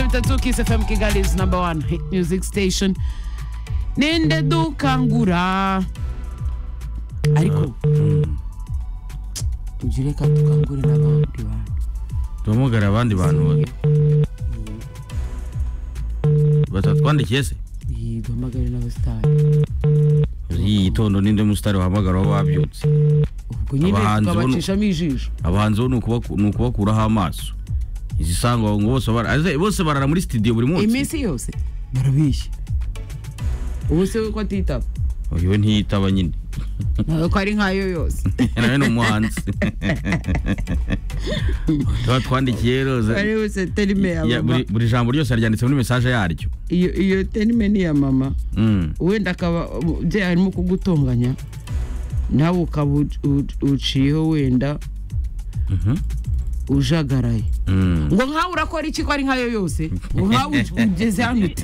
93 Kiss FM Kigali's number one hit music station nende dukangura ariko ujye reka dukangure n'abandi bantu duhamagara abandi bantu bake batatwandikiye se Iyi, duhamagare n'abasitari yitondo n'indi musitari wahamagara waba wabyutse ubwo nyine Abahanzi bo- tukabacishamo ijisho abahanzi bo ni ukubaku- ni ukubakuraho amaso izi sangwa ngo bose bara- aze- bose barara muri sitidiyo buri munsi iminsi yose barabeshya ubu se we ko atitaba uyu we ntiyitaba nyine nawe ko ari nkayo yose nawe ni umuhanzi tuba twandikiye roza ari yose terime ya Ya, mama buri buri jambo ryose ryanditse muri mesaje yaryo iyo iyo terime ni iya mama Mm. wenda akaba umubyeyi arimo kugutonganya nawe ukaba u- u- uciyeho wenda Mhm. ujagaraye Mm. ngo nkawe urakora iki ko ari nkayo yose ngo nkawe ugeze hano uti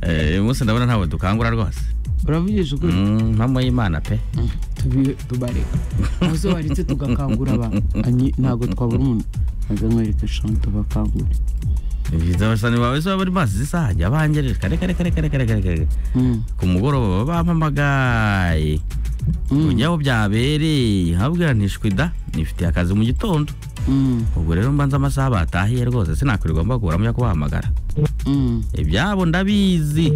Eh, uyu munsi ndabona ntabwo dukangura rwose uravugisha ukuri Mm, mpamo y'imana pe tubi- tubareka aho baretse tugakangura abantu Anyi- ntabwo twabura umuntu maze mwereke shani tubakangure abasani bawe zo bari mazi zisange abangerere kare kare kare kare kare kare kare Mm, ku mugoroba baba bampamagaye mm, ujyaho byabereye habwira ntishwi da nifitiye akazi mu gitondo mm, ubwo rero mbanza amasaha batahiye rwose sinakwirirwa mbakuramo yo kubahamagara mm. ibyabo ndabizi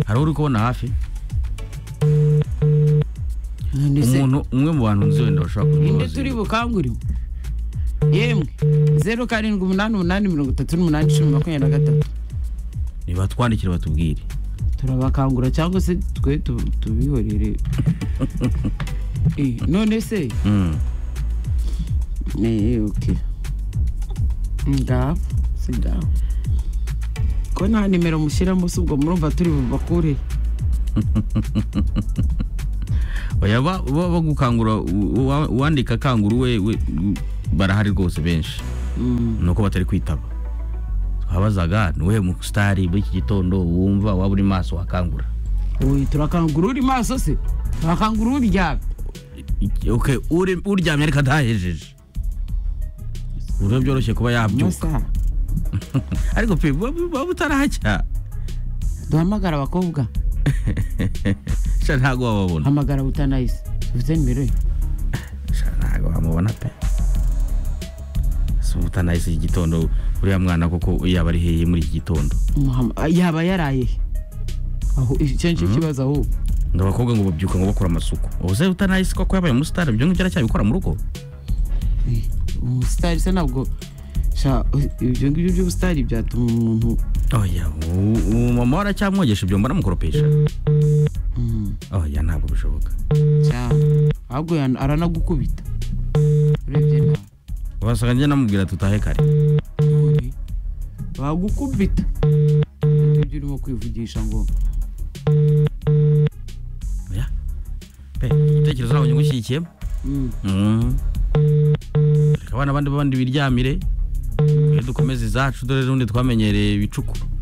hari uri kubona hafi None se- umuntu umwe mu bantu nzi wenda bashobora inde kubibaza turi bukangurire yemwe zeru karindwi umunani umunani mirongo itatu n'umunani icumi makumyabiri na gatatu nibatwandikire batubwire turabakangura cyangwa se twe tu- tubihorere Eh, none se Mm. Eh, ok ngaho si ngaho ko nta nimero mushyiramo si ubwo murumva turi bubakure oya ba- ba- bagukangura u- uwa- uwandika akangura we we- barahari rwose benshi Mm, nuko batari kwitaba twabazaga ni uwuhe musitari w'iki gitondo wumva waba uri maso wakangura oye turakangura uri maso se turakangura uryamye Iki- okay, uri- uryamye ariko atahejeje uburyo byoroshye kuba yabyuka amasaha ariko pe waba waba utarahajya duhamagara abakobwa sha ntabwo wababona hamagara butanayise tuvuze nimero ye sha ntabwo wamubona pe si utanahise iki gitondo uriya mwana koko yaba ari hehe muri iki gitondo Muham- yaba yaraye he? aho icyo nicyo kibazo ahubwo ngo abakobwa ngo babyuka ngo bakora amasuku ubuze utanahise koko yabaye umusitari ibyo ngibyo aracyabikora mu rugo umusitari se ntabwo sha ibyo ngibyo by'ubusitari byatuma umuntu oya u- uwo mama we aracyamwogesha ibyombo anamukoropesha Mm, oya ntabwo bishoboka sha ahubwo yan- aranagukubita urebye nawe wasanga njye namubwira tutahe kare None, bagukubita ibyo urimo kwivugisha ngo oya pe igitekerezo ntabwo ngushyigikiyemo mm, Mm. reka abana abandi b'abandi biryamire twe dukomeze izacu dore n'ubundi twamenyereye ibicuku